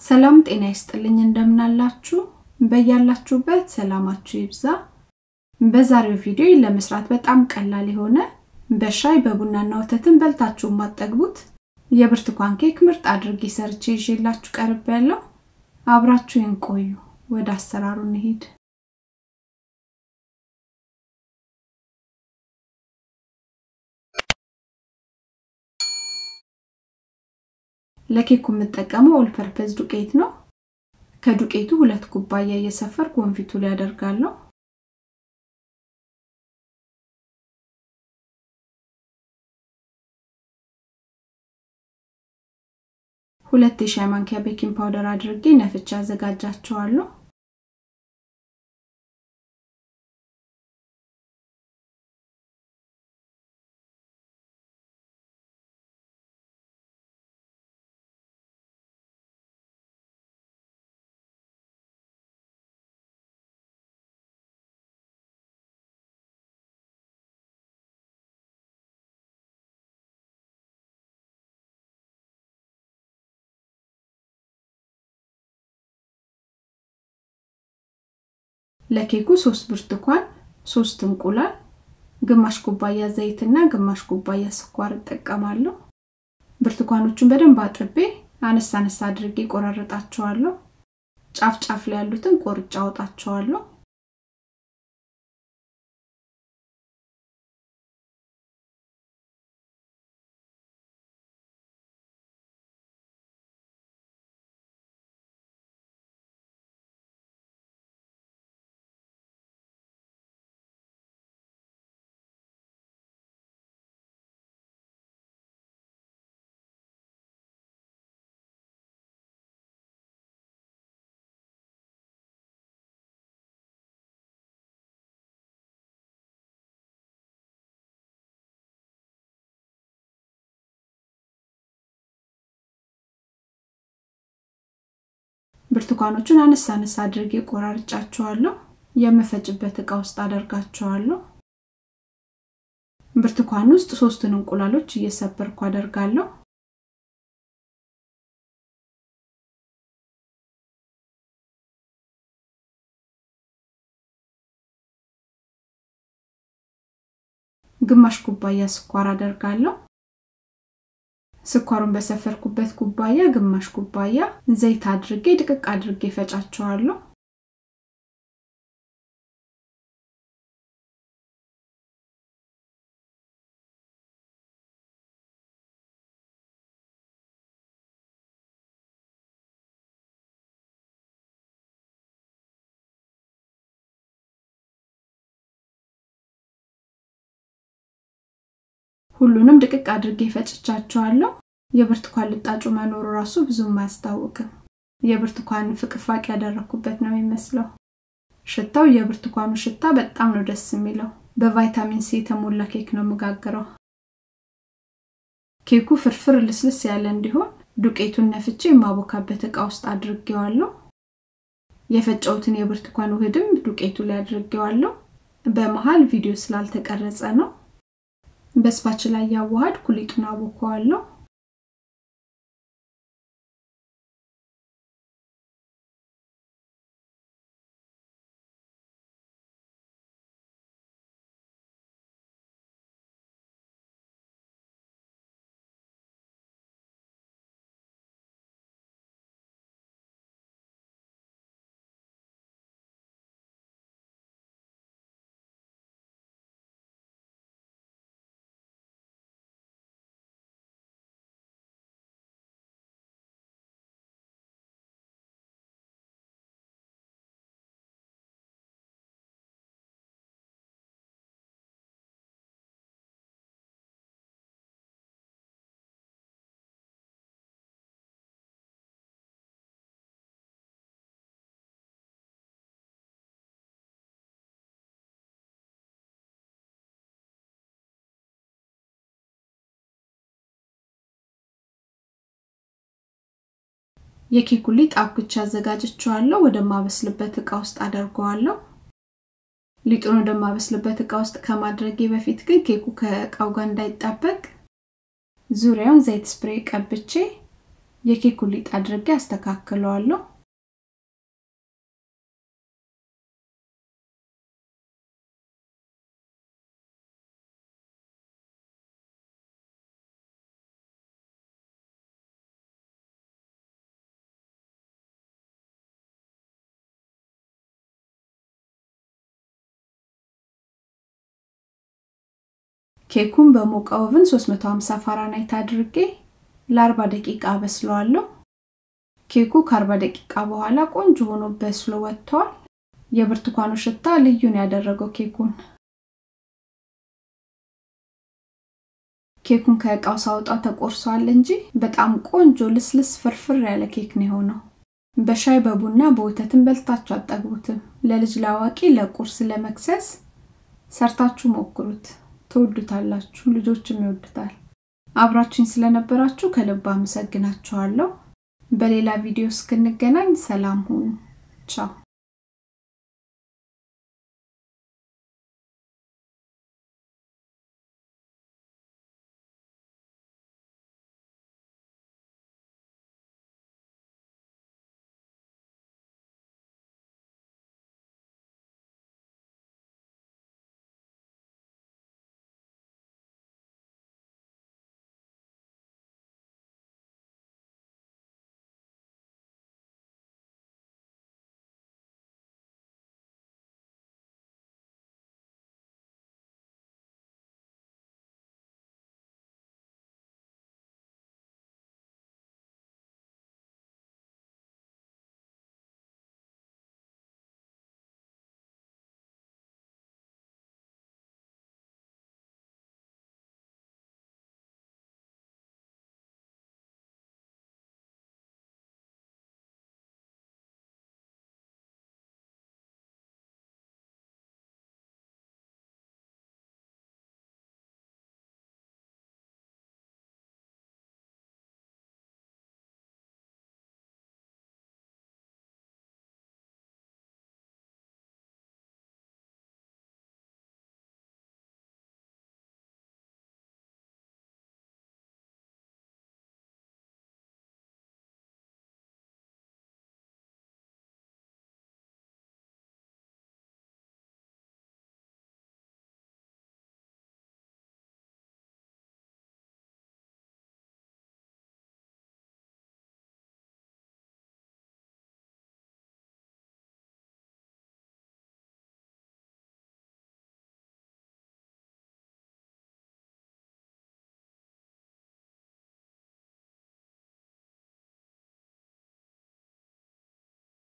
ሰላም ጤና ይስጥልኝ እንደምናላችሁ በያላችሁበት ሰላማችሁ ይብዛ በዛሬው ቪዲዮ ለመስራት በጣም ቀላል የሆነ በሻይ በቡናና ወተትን በልታችሁ የማጠግቡት የብርቱካን ኬክ ምርጥ አድርጌ ሰርቼ ይዤላችሁ ቀርብ ያለው አብራችሁን ቆዩ ወደ አሰራሩ እንሂድ ለኬኩ የምጠቀመው ኦል ፐርፐዝ ዱቄት ነው ከዱቄቱ ሁለት ኩባያ እየሰፈርኩ ወንፊቱ ላይ አደርጋለሁ ሁለት የሻይ ማንኪያ ቤኪንግ ፓውደር አድርጌ ነፍቻ አዘጋጃቸዋለሁ ለኬኩ ሶስት ብርቱካን ሶስት እንቁላል ግማሽ ኩባያ ዘይትና ግማሽ ኩባያ ስኳር እጠቀማለሁ ብርቱካኖቹን በደንብ አጥቤ አነሳ አነሳ አድርጌ ቆራረጣቸዋለሁ ጫፍ ጫፍ ላይ ያሉትን ቆርጫ አወጣቸዋለሁ ብርቱካኖቹን አነሳ አነሳ አድርጌ ቆራርጫቸዋለሁ የምፈጭበት እቃ ውስጥ አደርጋቸዋለሁ ብርቱካን ውስጥ ሶስቱን እንቁላሎች እየሰበርኩ አደርጋለሁ ግማሽ ኩባያ ስኳር አደርጋለሁ ስኳሩን በሰፈርኩበት ኩባያ ግማሽ ኩባያ ዘይት አድርጌ ድቅቅ አድርጌ ፈጫቸዋለሁ ሁሉንም ድቅቅ አድርጌ ፈጭቻቸዋለሁ የብርቱካን ልጣጩ መኖሩ ራሱ ብዙም አያስታውቅም የብርቱካን ፍቅፋቅ ያደረኩበት ነው የሚመስለው ሽታው የብርቱካኑ ሽታ በጣም ነው ደስ የሚለው በቫይታሚን ሲ የተሞላ ኬክ ነው የምጋግረው ኬኩ ፍርፍር ልስልስ ያለ እንዲሆን ዱቄቱን ነፍቼ የማቦካበት እቃ ውስጥ አድርጌዋለሁ የፈጨውትን የብርቱካን ውህድም ዱቄቱ ላይ አድርጌዋለሁ በመሃል ቪዲዮ ስላልተቀረጸ ነው በስፓች ላይ ያዋሃድ ኩሊቱን አቦከዋለሁ የኬኩ ሊጥ አብኩቻ አዘጋጅቼዋለሁ ወደማበስልበት እቃ ውስጥ አደርገዋለሁ ሊጡን ወደማበስልበት እቃ ውስጥ ከማድረጌ በፊት ግን ኬኩ ከእቃው ጋር እንዳይጣበቅ ዙሪያውን ዘይት ስፕሬይ ቀብቼ የኬኩ ሊጥ አድርጌ አስተካክለዋለሁ። ኬኩን በሞቀ ኦቭን 350 ፋራናይት አድርጌ ለ40 ደቂቃ በስለዋለሁ። ኬኩ ከ40 ደቂቃ በኋላ ቆንጆ ሆኖ በስሎ ወጥቷል። የብርቱካኑ ሽታ ልዩን ያደረገው ኬኩን ኬኩን ከእቃው ሳወጣው ተቆርሷል እንጂ በጣም ቆንጆ ልስልስ ፍርፍር ያለ ኬክ ነው የሆነው። በሻይ በቡና በወተትን በልታችሁ አጠግቡትም። ለልጅ ለአዋቂ፣ ለቁርስ፣ ለመክሰስ ሰርታችሁ ሞክሩት። ትወዱታላችሁ፣ ልጆችም ይወዱታል። አብራችሁኝ ስለነበራችሁ ከልብ አመሰግናችኋለሁ። በሌላ ቪዲዮ እስክንገናኝ ሰላም ሁኑ። ቻው